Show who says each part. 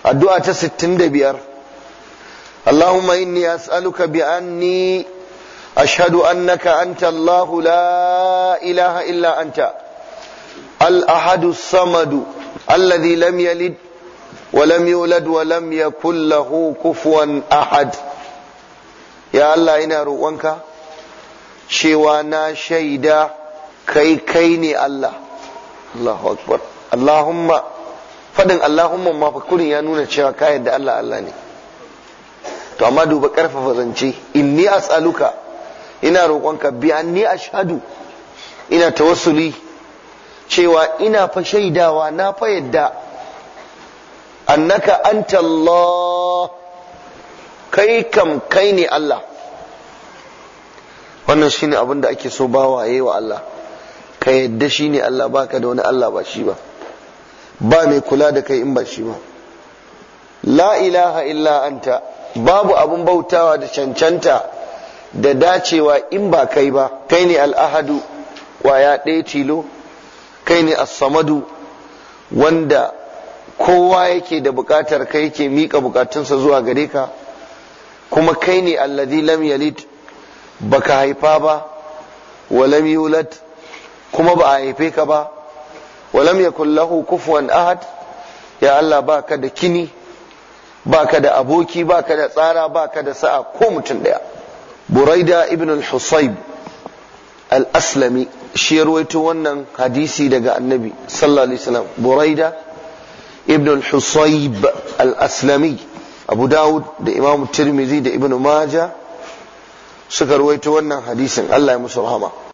Speaker 1: addu'a ta 65 اللهم إني أسألك بأني أشهد أنك أنت الله لا إله إلا أنت الأحد الصمد الذي لم يلد ولم يولد ولم يكن له كفوا أحد يا الله إنا روانك شوانا شيدا كي كيني الله الله أكبر اللهم فدن اللهم ما فكرني يا نونا شوا كايد الله الله ني to amma duba karfafa zance inni as'aluka ina roƙonka bi anni ashhadu ina tawassuli cewa ina fa shaidawa na fa yadda annaka anta Allah kai kam kai ne Allah wannan shine abin da ake so bawa yayi wa Allah ka yadda shine Allah baka da wani Allah ba shi ba ba mai kula da kai in ba shi ba la ilaha illa anta babu abun bautawa da cancanta da dacewa in ba kai ba kai ne al'ahadu kwaya ɗaya tilo kai ne as-samadu wanda kowa yake da bukatar kai yake mika bukatunsa zuwa gare ka kuma kai ne alladhi lam yalid baka haifa ba wa lam yulad kuma ba a haife ka ba wa lam yakul lahu kufuwan ahad ya Allah baka da kini baka da aboki baka da tsara baka da sa'a ko mutum daya buraida ibn al-husayb al-aslami shi ruwaito wannan hadisi daga annabi sallallahu alaihi wasallam buraida ibn al-husayb al-aslami abu dawud da imam tirmidhi da ibn majah suka ruwaito wannan hadisin Allah ya musu rahama